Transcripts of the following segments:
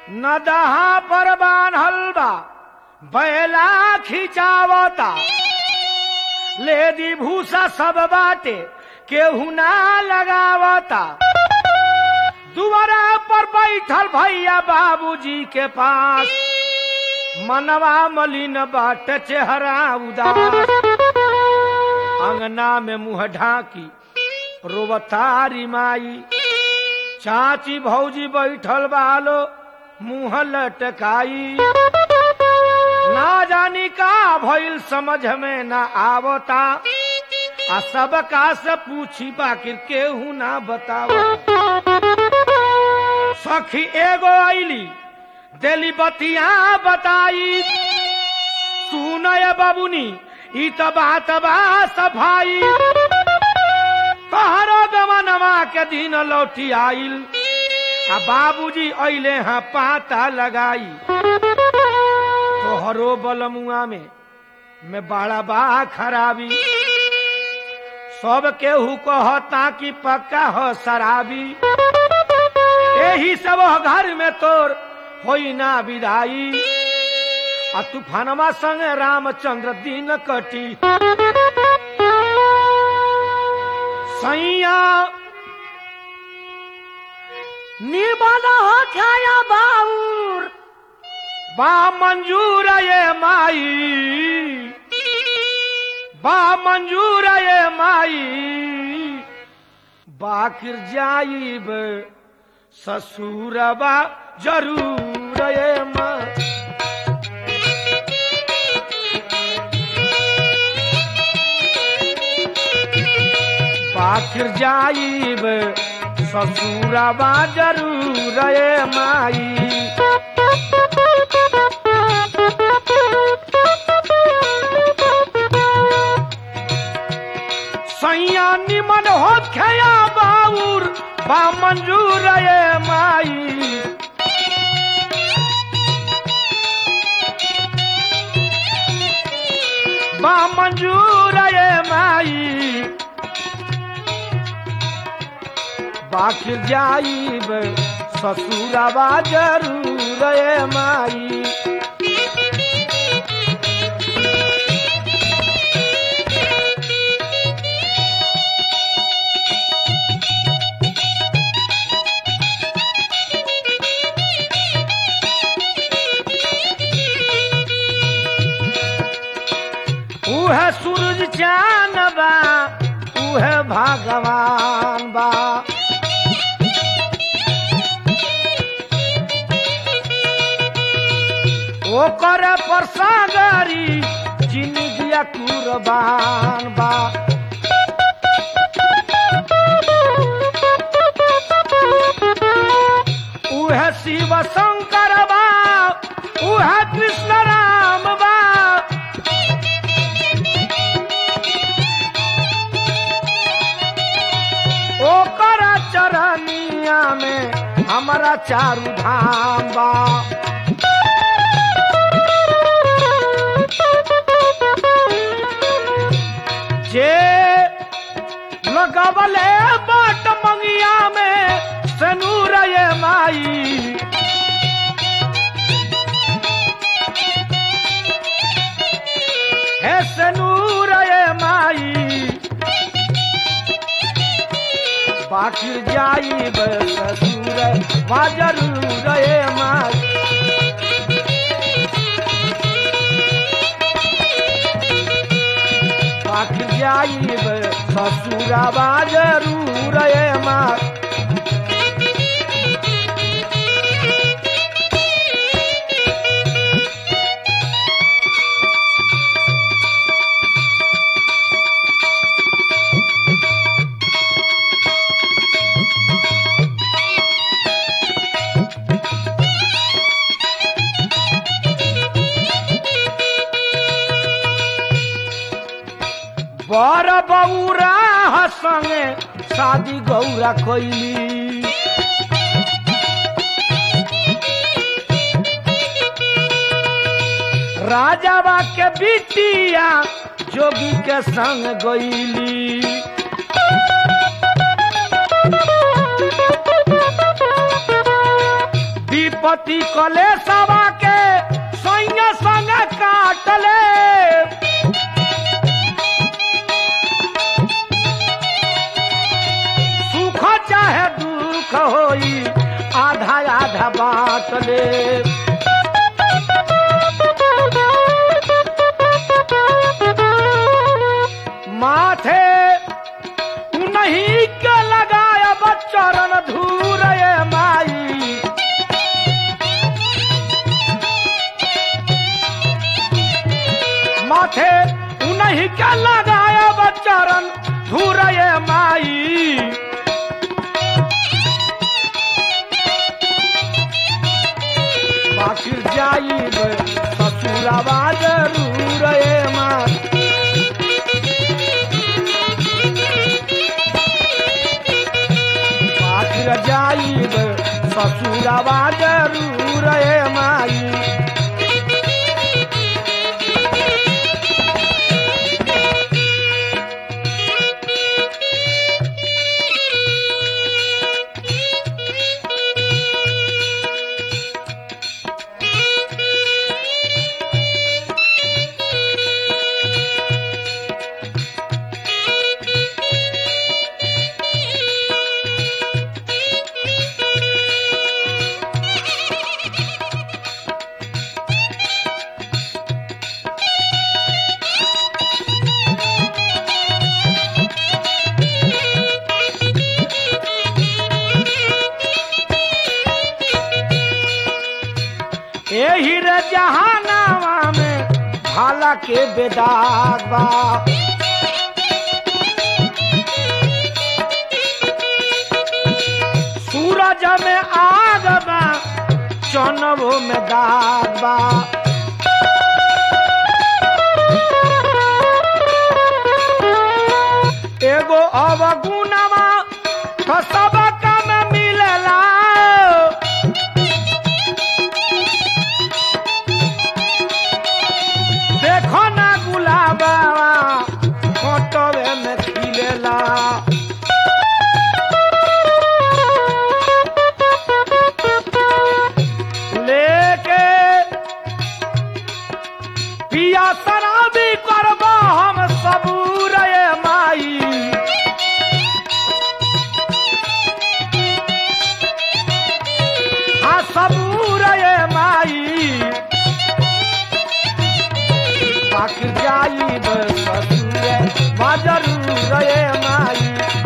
नदहा पर बान्हल बा बैला खिंचावता लेदी भूसा सब बाटे केहू ना लगावता दुआरा पर बैठल भैया बाबूजी के पास मनवा मलिन बाट चेहरा उदास अंगना में मुंह ढाकी रोवतारी माई चाची भौजी बैठल बालो मुंह लटकाई ना जानी का भइल समझ में ना आवता आ सब का से पूछी बाकिर केहू ना बतावता सखी एगो आईली दिली बतिया बताई सुनय बाबुनी ई त बात बा सफाई तहरो गमनवा के दिन लौटी आइल आ बाबूजी अइले हाँ पाता लगाई तोहरो बलमुआ में में बड़ा बा खराबी सब केहू कहता कि पक्का हो शराबी यही सब घर में तोर होई ना विदाई आ तूफानमा संग रामचंद्र दिन कटी सैया निर्मल हो खाया बाउर बा मंजूर ये माई बा मंजूर ये माई बाकिर जाइब ससुरबा जरूर ये माई पाखिर जाइब ससुरबा जरूर ये माई सैया निमन हो खया बाउर बा मंजूर ये माई बा मंजूर ये माई बाकी जाइब ससुरबा जरूर ये माई उह सूरज चान बा उह भगवान बा ओकर पर सागरी जिंदगिया कुर्बान बा उह शिव शंकर बा उह कृष्ण राम बा ओकर चरनिया में हमारा चारू धाम बा जे लगवले बाट मंगिया में सनूर ये माई हे सनूर ये माई पाखिर जाई ससुर मा जरूर ये माई पाख जाइब ससुरबा जरूर ये माँ बर बौरा संगे शादी गौरा कैली राजाबा के बिटिया जोगी के संग गईली दीप पति कले सवा के सैया संग काटले सुख चाहे दुख होई आधा आधा बात ले माथे नहीं के लगाया बच्चरन धूर ये माई माथे उन्हीं के लगाया बच्चरन धूर ये माई बाकी जाइब ससुरवा जरूर ये माई आखिर जाइब ससुरवा जरूर ए माई एही रे जहानावा में भाला के बेदाग बा सूरज में आग बा चनबो में दाग बा एगो अवगुणवा तो सब काम मिलेला देखो ना गुलाबा फोटोवे में खिलेला लेके पिया शराबी करबो हम सबूर ये माई हाँ सबूर ये माई पाक जाइब ससुरे जरूर ये माई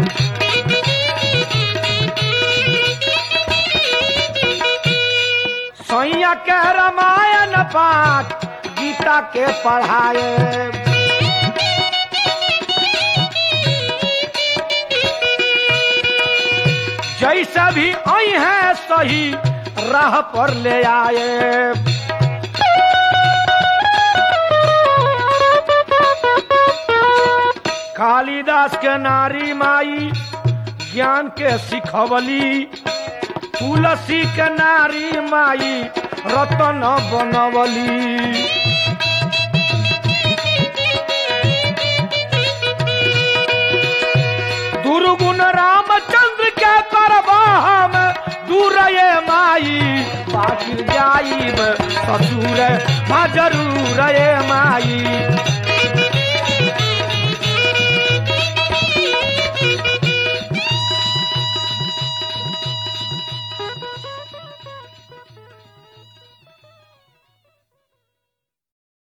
सैया के रामायण पाठ गीता के पढ़ाए जैसे भी आई है सही राह पर ले आए कालिदास के नारी माई ज्ञान के सिखवली तुलसी के नारी माई रतन बनवली दुर्गुण रामचंद्र के करब हम दूर ये माई बाकी जाइब ससुर जरूर ये माई